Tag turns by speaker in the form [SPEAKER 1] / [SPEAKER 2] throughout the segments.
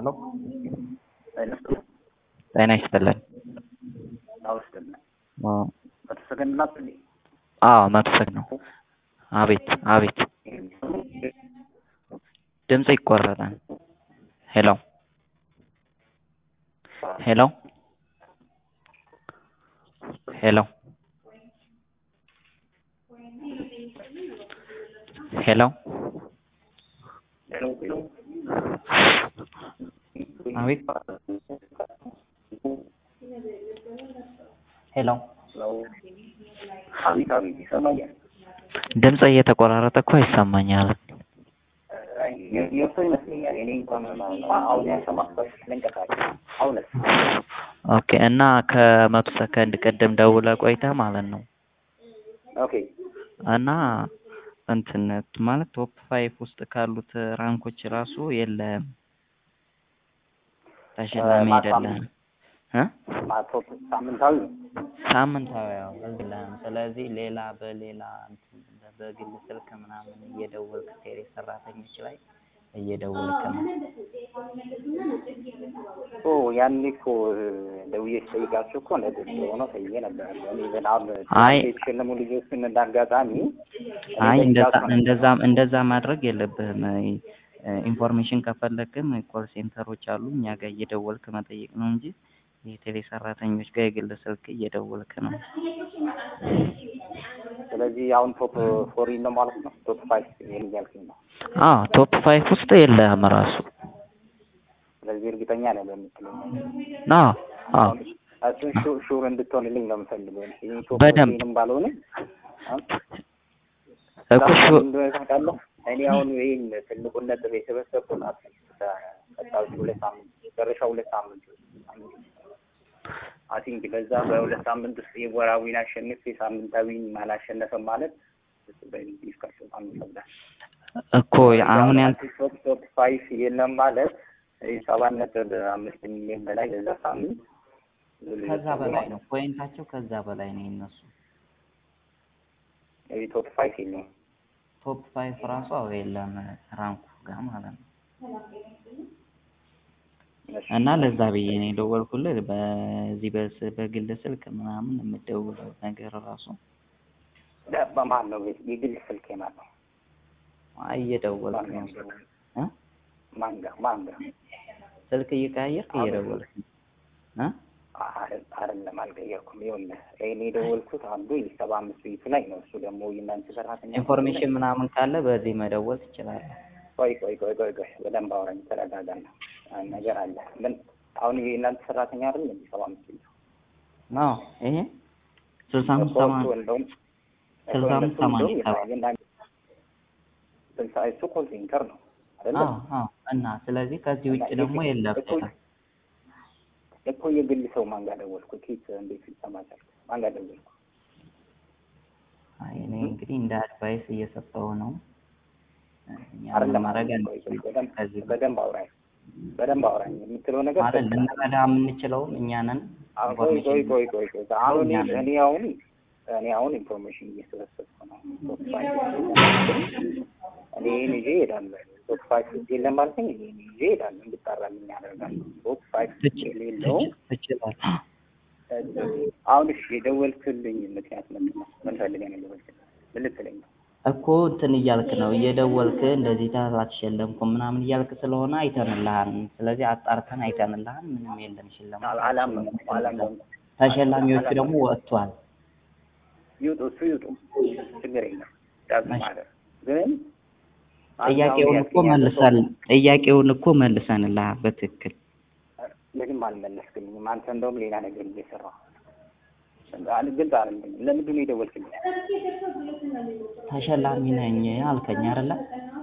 [SPEAKER 1] ሄሎ ጤና ይስጥልን። አዎ መቶ ሰከንድ ነው። አቤት አቤት ድምጽ ይቆረጣል። ሄሎ ሄሎ ሄሎ ሄሎ አቤት ሄሎ ድምጽ እየተቆራረጠ እኮ ይሰማኛል። ኦኬ እና ከመቶ ሰከንድ ቅድም ደውለህ ቆይተህ ማለት ነው
[SPEAKER 2] ኦኬ
[SPEAKER 1] እና እንትን ማለት ቶፕ ፋይቭ ውስጥ ካሉት ራንኮች ራሱ የለህም፣ ተሸላሚ አይደለህም እ
[SPEAKER 2] ማቶፕ ሳምንታዊ ነው።
[SPEAKER 1] ሳምንታዊ ያው የለህም። ስለዚህ ሌላ በሌላ እንትን በግል ስልክ ምናምን እየደወልክ ቴሌ ሰራተኞች ላይ እየደወልክ ነው።
[SPEAKER 2] ኦ ያኔ እኮ ደውዬ ስጠይቃቸው እኮ እንደዚህ ሆኖ ተይዤ ነበር። እኔ ግን አሁን
[SPEAKER 1] አይ
[SPEAKER 2] የተሸለሙ ልጆችን እንዳጋጣሚ
[SPEAKER 1] አይ እንደዛ እንደዛ እንደዛ ማድረግ የለብህም። ኢንፎርሜሽን ከፈለግም ኮል ሴንተሮች አሉ እኛ ጋር እየደወልክ መጠየቅ ነው እንጂ የቴሌ ሰራተኞች ጋር የግል ስልክ እየደወልክ ነው።
[SPEAKER 2] ስለዚህ አሁን ቶፕ ፎሪ ነው ማለት ነው። ቶፕ ፋይቭ እያልኩኝ ነው።
[SPEAKER 1] አዎ ቶፕ ፋይቭ ውስጥ የለህም ራሱ።
[SPEAKER 2] ስለዚህ እርግጠኛ ነህ በምትለኝ
[SPEAKER 1] አዎ አዎ
[SPEAKER 2] እሱን ሹ- ሹር እንድትሆንልኝ ነው የምፈልገው። ይህ ቶፕ
[SPEAKER 1] በደንብ
[SPEAKER 2] ፎሪንም ባልሆነ
[SPEAKER 1] እኮ ሹ-
[SPEAKER 2] እንደሆነ ታውቃለህ። እኔ አሁን ይህን ትልቁን ነጥብ የሰበሰብኩት ቀጣዮቹ ሁለት ሳምንት መጨረሻ ሁለት ሳምንት አይ ቲንክ በዛ በሁለት ሳምንት ውስጥ የወራዊን አሸንፍ የሳምንታዊን አላሸነፈም ማለት በዲስካሽን ይከብዳል።
[SPEAKER 1] እኮ አሁን ያን
[SPEAKER 2] ቶፕ ቶፕ ፋይቭ የለም ማለት ሰባት ነጥብ አምስት ሚሊዮን በላይ በዛ ሳምንት
[SPEAKER 1] ከዛ በላይ ነው ፖይንታቸው ከዛ በላይ ነው የነሱ
[SPEAKER 2] ቶፕ ፋይቭ የለም።
[SPEAKER 1] ቶፕ ፋይቭ ራሱ አዎ የለም ራንኩ ጋር ማለት ነው። እና ለዛ ብዬ ነው የደወልኩልህ። በዚህ በስ- በግል ስልክ ምናምን የምደውለው ነገር ራሱ
[SPEAKER 2] በማን ነው የግል ስልክ ማን ነው?
[SPEAKER 1] አይ እየደወልክ ነው እ
[SPEAKER 2] ማን ጋር ማን ጋር
[SPEAKER 1] ስልክ እየቀያየርክ እየደወልክ ነው እ
[SPEAKER 2] አይደለም አልቀየርኩም። ይኸውልህ እኔ የደወልኩት አንዱ የሰባ አምስት ቤቱ ላይ ነው። እሱ ደግሞ የእናንተ ሰራተኛ
[SPEAKER 1] ኢንፎርሜሽን ምናምን ካለ በዚህ መደወል ትችላለህ።
[SPEAKER 2] ቆይ ቆይ ቆይ ቆይ ቆይ በደንብ አውራኝ፣ ተረጋጋና አንድ ነገር አለ። ምን አሁን የእናንተ ሰራተኛ አይደል እንዴ? ሰባ አምስት ቤቱ
[SPEAKER 1] አዎ ይሄ ስልሳ አምስት
[SPEAKER 2] እኮ
[SPEAKER 1] ሰማንያ
[SPEAKER 2] እሱ እንደውም
[SPEAKER 1] ስልሳ
[SPEAKER 2] እሱ
[SPEAKER 1] አምስት
[SPEAKER 2] እንደውም
[SPEAKER 1] ሰማንያ
[SPEAKER 2] የና-
[SPEAKER 1] ሰባት
[SPEAKER 2] የእናንተ ስልሳ እሱ ኮል ሴንተር ነው አይደለ?
[SPEAKER 1] አዎ አዎ እና ስለዚህ ከዚህ ውጭ ደግሞ የለም
[SPEAKER 2] እኮ እኮ የግል ሰው ማን ጋር ደወልኩ? ኬት እንዴት ይሰማቻል? ማን ጋር ደወልኩ?
[SPEAKER 1] አይ እኔ እንግዲህ እንደ አድቫይስ እየሰጠው ነው። እኛ ምን
[SPEAKER 2] አይደለም
[SPEAKER 1] ማድረግ
[SPEAKER 2] ቆይ ቆይ
[SPEAKER 1] አንችልም።
[SPEAKER 2] በደንብ
[SPEAKER 1] ከዚህ
[SPEAKER 2] በደንብ አውራኝ በደንብ አውራኝ የምትለው ነገር
[SPEAKER 1] ማለት
[SPEAKER 2] ትክክል
[SPEAKER 1] ልንረዳ የምንችለውም እኛ ነን።
[SPEAKER 2] አሁን ቆይ ቆይ
[SPEAKER 1] ኢንፎርሜሽን
[SPEAKER 2] ቆይ ቆይ ቆይ አሁን
[SPEAKER 1] እኛ
[SPEAKER 2] እኔ
[SPEAKER 1] ነን።
[SPEAKER 2] እኔ አሁን እኔ አሁን ኢንፎርሜሽን እየሰበሰብኩ ነው። ቶፕ ፋይቭ እኔ ይሄን ይዤ እሄዳለሁ። ቶፕ ፋይቭ የለም ማለት ነው። ይሄን ይዤ እሄዳለሁ። እንድጣራልኝ አደርጋለሁ። ቶፕ ፋይቭ
[SPEAKER 1] ትች-
[SPEAKER 2] የሌለው
[SPEAKER 1] ትች- ትችላለህ።
[SPEAKER 2] አሁን እሺ የደወልክልኝ ምክንያት ምንድን ነው? ምን ፈልገህ ነው የደወልክልኝ? ምን ልትለኝ ነው?
[SPEAKER 1] እኮ እንትን እያልክ ነው እየደወልክ እንደዚህ ታህል አትሸለምኩም ምናምን እያልክ ስለሆነ አይተንልሃል። ስለዚህ አጣርተን አይተንልሃል። ምንም የለም ሽልማት።
[SPEAKER 2] አል- አላመንኩም አላመንኩም።
[SPEAKER 1] ተሸላሚዎቹ ደግሞ ወጥቷል።
[SPEAKER 2] ይውጡ እሱ ይውጡ፣ ችግር የለም። ዳዝ ማለት ግን አንተ
[SPEAKER 1] ጥያቄውን
[SPEAKER 2] አሁን
[SPEAKER 1] እኮ
[SPEAKER 2] ያልከኝ ያለው ሰው
[SPEAKER 1] መልሰን ጥያቄውን እኮ መልሰንልሃል በትክክል
[SPEAKER 2] ምንም አልመለስክልኝም። አንተ እንደውም ሌላ ነገር እየሰራህ አል- ግልጽ አይደለም። ለምንድን ነው የደወልክልኝ?
[SPEAKER 1] ተሸላሚ ነኝ አልከኝ አይደለ?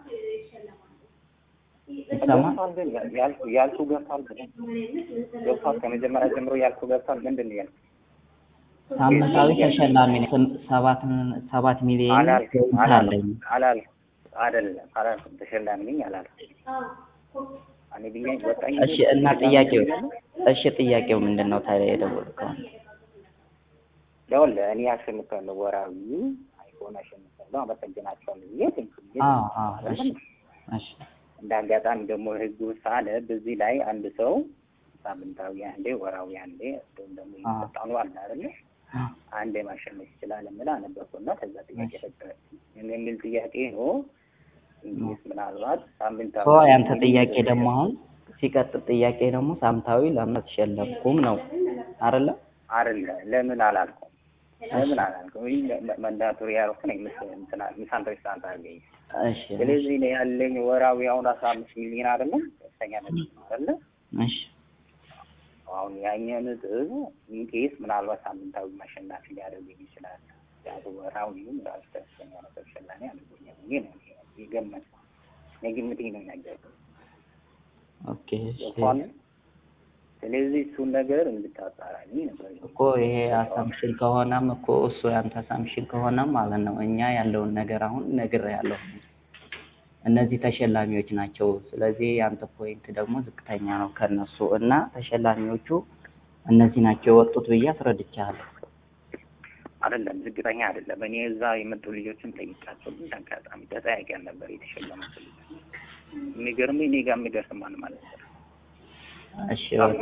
[SPEAKER 1] ይሰማ
[SPEAKER 2] ገብቷል ግን ያልኩ ያልኩ ገብቷል ግን ገብቷል። ከመጀመሪያ ጀምሮ ያልኩ ገብቷል። ምንድን ነው ያልኩ?
[SPEAKER 1] ሳምንታዊ ተሸላሚ ነኝ ስም- ሰባት ሰባት ሚሊዮን
[SPEAKER 2] አላልኩም
[SPEAKER 1] ፖይንት
[SPEAKER 2] አላልኩም
[SPEAKER 1] አለኝ።
[SPEAKER 2] አላልኩም አይደለም አላልኩም። ተሸላሚ ነኝ አላልኩም። እኔ ብዬ ወጣኝ።
[SPEAKER 1] እሺ እና ጥያቄው እሺ ጥያቄው ምንድን ነው ታዲያ የደወልከው?
[SPEAKER 2] ይኸውልህ እኔ አሸንፋለሁ፣ ወራዊ አይፎን አሸንፋለሁ፣ አመሰግናቸዋለሁ ብዬ ቴንክ
[SPEAKER 1] አዎ አዎ እሺ እሺ
[SPEAKER 2] እንደ አጋጣሚ ደግሞ ህጉ ሳለ በዚህ ላይ አንድ ሰው ሳምንታዊ አንዴ፣ ወራዊ አንዴ እንዲሁም ደግሞ የሚሰጣኑ አለ አይደለ አንዴ ማሸነፍ ይችላል የምል አነበርኩና ከዛ ጥያቄ ፈጠረ የሚል ጥያቄ ነው። እንግዲህ ምናልባት ሳምንታዊ
[SPEAKER 1] ያንተ ጥያቄ ደግሞ አሁን ሲቀጥል ጥያቄ ደግሞ ሳምንታዊ ለምን አልተሸለምኩም ነው አይደለ?
[SPEAKER 2] አይደለ ለምን አላልኩም? ለምን አላልኩም? ወይ መንዳቶሪ ያልኩ ነው ምስል ሚሳንተሪስታንት አገኝ
[SPEAKER 1] እሺ
[SPEAKER 2] ስለዚህ እኔ ያለኝ ወራዊ አሁን አስራ አምስት ሚሊዮን አይደለም ከፍተኛ ነጥብ ነው አይደለ?
[SPEAKER 1] እሺ
[SPEAKER 2] አሁን ያኛው ነጥብ ኢንኬስ ምናልባት ሳምንታዊ ማሸናፊ ሊያደርገኝ ይችላል። ያቱ ወራዊውም ራሱ ከፍተኛ ነጥብ ሸላኔ አድርጎኛል። ይሄ ነው የገመት የግምቴ ነው የነገርኩህ።
[SPEAKER 1] ኦኬ እሺ
[SPEAKER 2] እንኳን ስለዚህ እሱን ነገር እንድታጣራልኝ ነበር
[SPEAKER 1] እኮ ይሄ አሳምሽን ከሆነም እኮ እሱ ያንተ አሳምሽን ከሆነም ማለት ነው እኛ ያለውን ነገር አሁን ነግሬሃለሁ። እነዚህ ተሸላሚዎች ናቸው። ስለዚህ ያንተ ፖይንት ደግሞ ዝቅተኛ ነው ከነሱ እና ተሸላሚዎቹ እነዚህ ናቸው የወጡት ብዬ አስረድቻለሁ።
[SPEAKER 2] አይደለም ዝቅተኛ አይደለም። እኔ እዛ የመጡ ልጆችን ጠይቃቸው ግን አጋጣሚ ተጠያቂ ነበር የተሸለሙት ልጆች። የሚገርምህ እኔ ጋር የሚደርስ ማን ማለት ነው።
[SPEAKER 1] እሺ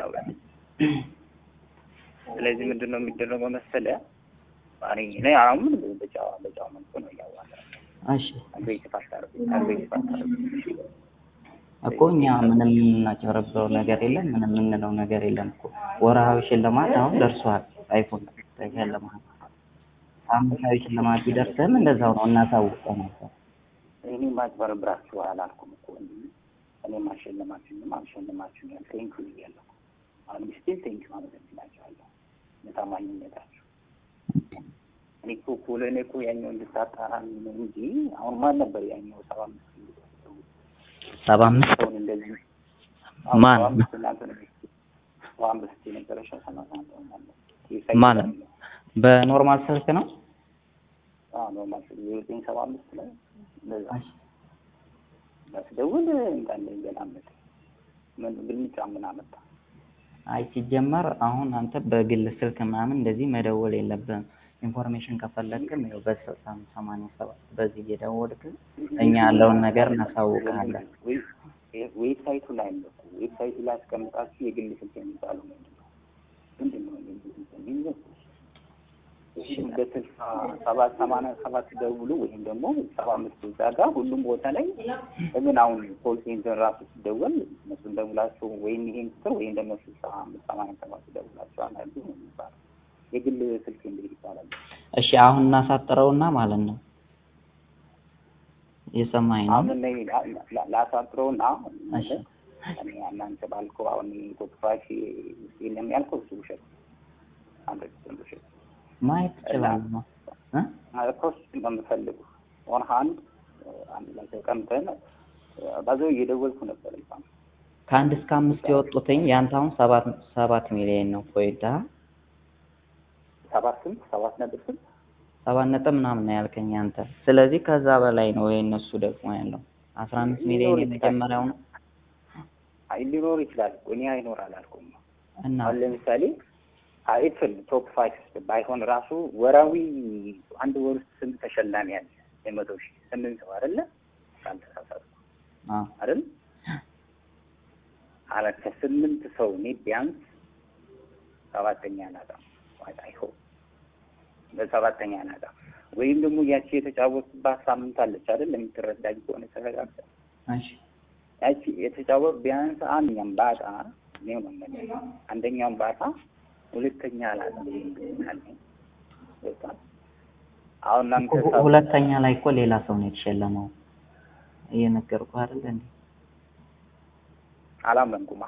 [SPEAKER 2] ስለዚህ ምንድን ነው የሚደረገው መሰለህ? እኔ እኔ አሁን በጫዋ በጫዋ መልኩ ነው እያዋለ
[SPEAKER 1] እሺ
[SPEAKER 2] አግሬሲቭ አታርግ አግሬሲቭ አታርግ
[SPEAKER 1] እኮ እኛ ምንም የምናጨረብረው ነገር የለም፣ ምንም የምንለው ነገር የለም እኮ ወርሃዊ ሽልማት አሁን ደርሷል። አይፎን ተሸልመሃል። ሳምንታዊ ሽልማት ቢደርስህም እንደዛው ነው እናሳውቀው ነበር።
[SPEAKER 2] እኔ ማጭበርብራችሁ አላልኩም እኮ እንጂ እኔ ማሸለማችሁንም አልሸለማችሁም ያል ቴንክ ዩ ብያለሁ። አሁን ስቲል ቴንክ ዩ ማለት እንችላቸዋለሁ ለታማኝነታችሁ። እኔ እኮ እኮ ለእኔ እኮ ያኛው እንድታጣራ ነው እንጂ አሁን ማን ነበር ያኛው ሰባ አምስት
[SPEAKER 1] ሰባ አምስት
[SPEAKER 2] ሰውን እንደዚህ
[SPEAKER 1] ማን?
[SPEAKER 2] ሰባ አምስት እናንተ ነው ሰባ አምስት የነበረሽ ሰላሳ አንድ ሆናለሁ
[SPEAKER 1] ማለት በኖርማል ስልክ ነው።
[SPEAKER 2] ኖርማል ዘጠኝ ሰባ አምስት ላይ እንደዛ ስደውል እንዳለ ይገላመጥ ምን ብልጫ ምን አመጣ?
[SPEAKER 1] አይ ሲጀመር አሁን አንተ በግል ስልክ ምናምን እንደዚህ መደወል የለብህም። ኢንፎርሜሽን ከፈለግክም ያው በስልሳ ሰማንያ ሰባት በዚህ እየደወልክ እኛ ያለውን ነገር እናሳውቅሃለን።
[SPEAKER 2] ዌብሳይቱ ላይ አለ እኮ ዌብሳይቱ ላይ አስቀምጣችሁ የግል ስልክ የሚባለው ምንድን ነው? ምንድን ነው የግል ስልክ የሚለው? በስልሳ ሰባት ሰማንያ ሰባት ደውሉ ወይም ደግሞ ሰባ አምስት እዛ ጋር ሁሉም ቦታ ላይ ለምን አሁን ኮል ሴንተር ራሱ ሲደወል እነሱን ደውላችሁ ወይም ይሄን ቁጥር ወይም ደግሞ ስልሳ አምስት ሰማንያ ሰባት ደውላችሁ አናሉ ነው የሚባለው። የግል ስልክ እንግዲህ ይባላል።
[SPEAKER 1] እሺ አሁን እናሳጥረውና ማለት ነው የሰማኝ ነው።
[SPEAKER 2] አሁን እኔ ላሳጥረውና
[SPEAKER 1] እሺ
[SPEAKER 2] እኔ እናንተ ባልከው አሁን ቶፕ ፋይቭ የለም ያልከው እሱ ውሸት አንድ ፐርሰንት ውሸት
[SPEAKER 1] ማየት ትችላለህ እ
[SPEAKER 2] ፕሮሰስ ነው የምፈልጉ ኦን ሃንድ አንድ ላይ ተቀምጠን ባዘው እየደወልኩ ነበር እንኳን
[SPEAKER 1] ከአንድ እስከ አምስት የወጡትኝ ያንተ አሁን ሰባት ሰባት ሚሊዮን ነው ፖይንት አ
[SPEAKER 2] ሰባት ስንት ሰባት ነጥብ ስንት
[SPEAKER 1] ሰባት ነጥብ ምናምን ነው ያልከኝ አንተ። ስለዚህ ከዛ በላይ ነው የእነሱ ደግሞ ያለው አስራ አምስት ሚሊዮን የመጀመሪያው ነው
[SPEAKER 2] አይ ሊኖር ይችላል እኮ እኔ አይኖር አላልኩም።
[SPEAKER 1] እና
[SPEAKER 2] አሁን ለምሳሌ አይፍል ቶፕ ፋይቭ ባይሆን ራሱ ወራዊ አንድ ወር ውስጥ ስንት ተሸላሚ ያለ የመቶ ሺህ ስምንት ሰው አይደለ ካልተሳሳትኩ
[SPEAKER 1] አዎ
[SPEAKER 2] አይደል አለ ከስምንት ሰው እኔ ቢያንስ ሰባተኛ ናጣ አይሆ በሰባተኛ ናጣ ወይም ደግሞ ያቺ የተጫወቱባት ሳምንት አለች አይደል የምትረዳኝ ከሆነ ተረጋግጠ
[SPEAKER 1] እሺ
[SPEAKER 2] ያቺ የተጫወት ቢያንስ አንደኛም ባጣ ነው ነው አንደኛውን ባጣ ሁለተኛ ላይ አሁን እናንተ
[SPEAKER 1] እኮ ሁለተኛ ላይ እኮ ሌላ ሰው ነው የተሸለመው እየነገርኩህ አይደል እንዴ?
[SPEAKER 2] አላመንኩማ።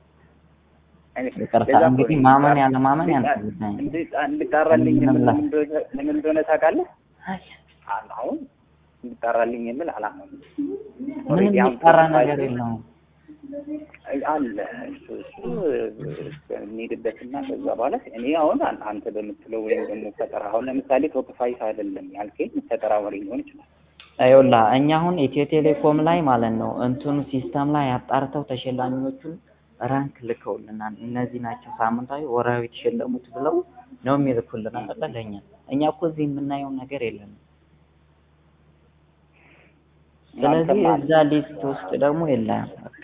[SPEAKER 1] ይቅርታ እንግዲህ ማመን ያለ ማመን ያንተ ጉዳይ ነው።
[SPEAKER 2] እንድጣራልኝ
[SPEAKER 1] ምንም ላ-
[SPEAKER 2] ምን እንደሆነ ታውቃለህ? አሁን እንድጣራልኝ የምል አላመንኩም።
[SPEAKER 1] ምንም የሚጠራ ነገር የለውም።
[SPEAKER 2] አለ እሱ እሱ እንሄድበትና ከዛ በኋላ እኔ አሁን አን- አንተ በምትለው ወይም ደግሞ ፈጠራ አሁን ለምሳሌ ቶፕ ፋይቭ አይደለም ያልከኝ ፈጠራ ወሬ ሊሆን ይችላል።
[SPEAKER 1] ይኸውልህ እኛ አሁን ኢትዮ ቴሌኮም ላይ ማለት ነው እንትኑ ሲስተም ላይ አጣርተው ተሸላሚዎቹን ራንክ ልከውልናል። እነዚህ ናቸው ሳምንታዊ፣ ወርሃዊ የተሸለሙት ብለው ነው የሚልኩልን አይደለ ለእኛ። እኛ እኮ እዚህ የምናየው ነገር የለም። ስለዚህ
[SPEAKER 2] እናንተም
[SPEAKER 1] እዛ ሊስት ውስጥ ደግሞ የለም